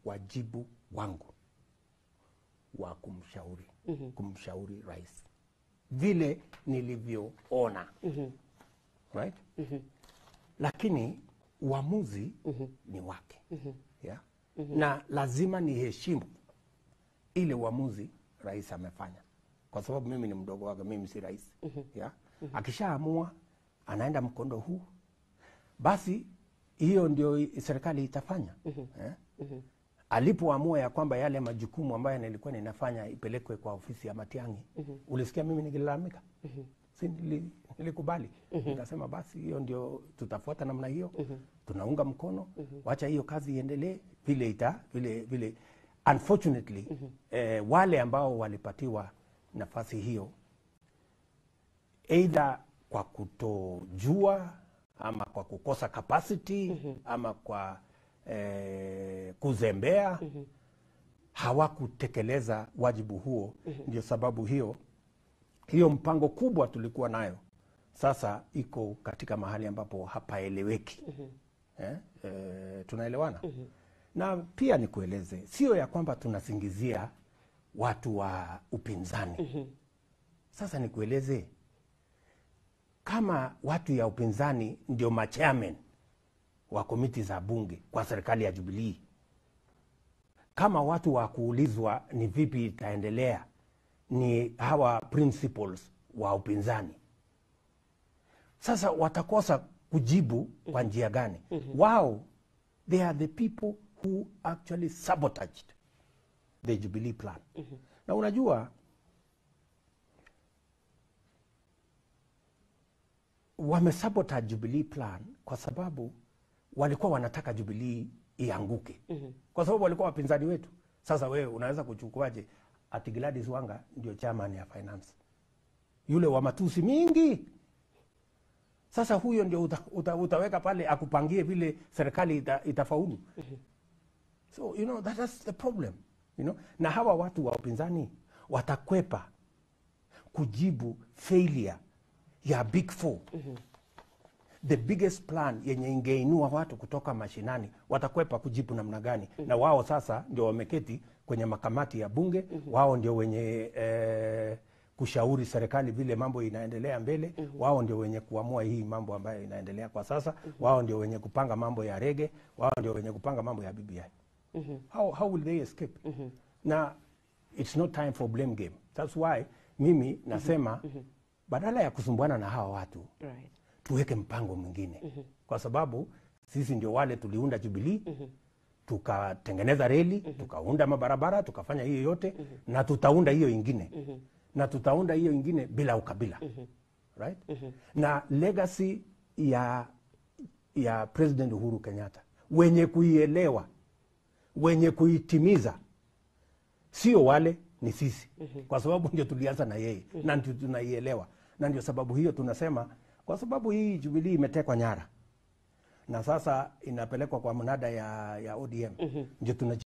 wajibu wangu wa kumshauri kumshauri rais vile nilivyoona right lakini uamuzi ni wake yeah? na lazima niheshimu ile uamuzi rais amefanya kwa sababu mimi ni mdogo wake mimi si rais yeah? akishaamua anaenda mkondo huu basi hiyo ndio i- serikali itafanya eh? alipoamua ya kwamba yale majukumu ambayo nilikuwa ninafanya ipelekwe kwa ofisi ya Matiang'i ulisikia mimi nikilalamika si nili, nilikubali nikasema basi hiyo ndio tutafuata namna hiyo tunaunga mkono wacha hiyo kazi iendelee vile ita vile vile unfortunately eh, wale ambao walipatiwa nafasi hiyo either kwa kutojua ama kwa kukosa capacity ama kwa eh, kuzembea hawakutekeleza wajibu huo ndio sababu hiyo hiyo mpango kubwa tulikuwa nayo sasa iko katika mahali ambapo hapaeleweki eh? Eh, tunaelewana na pia nikueleze sio ya kwamba tunasingizia watu wa upinzani sasa nikueleze kama watu ya upinzani ndio machairman wa komiti za bunge kwa serikali ya Jubilii, kama watu wa kuulizwa ni vipi itaendelea ni hawa principals wa upinzani, sasa watakosa kujibu kwa njia gani? Wao they are the people who actually sabotaged the Jubilee plan. Na unajua wamesabotage Jubilee plan kwa sababu walikuwa wanataka Jubilee ianguke kwa sababu walikuwa wapinzani wetu. Sasa wewe unaweza kuchukuaje ati Gladys Wanga ndio chairman ya finance, yule wa matusi mingi? Sasa huyo ndio uta, uta, utaweka pale akupangie vile serikali ita, itafaulu. So you know that is the problem you know? Na hawa watu wa upinzani watakwepa kujibu failure ya big four the biggest plan yenye ingeinua watu kutoka mashinani watakwepa kujibu namna gani? Na wao sasa ndio wameketi kwenye makamati ya bunge, wao ndio wenye eh, kushauri serikali vile mambo inaendelea mbele. Wao ndio wenye kuamua hii mambo ambayo inaendelea kwa sasa. Wao ndio wenye kupanga mambo ya rege, wao ndio wenye kupanga mambo ya BBI. How, how will they escape? Na it's not time for blame game. That's why mimi nasema badala ya kusumbuana na hawa watu Right. tuweke mpango mwingine kwa sababu sisi ndio wale tuliunda Jubilee tukatengeneza reli tukaunda mabarabara tukafanya hiyo yote na tutaunda hiyo ingine na tutaunda hiyo ingine bila ukabila right na legacy ya ya President Uhuru Kenyatta wenye kuielewa wenye kuitimiza sio wale ni sisi kwa sababu ndio tulianza na yeye na ndio tunaielewa na ndio sababu hiyo tunasema kwa sababu hii Jubilee imetekwa nyara na sasa inapelekwa kwa mnada ya, ya ODM ndio tuna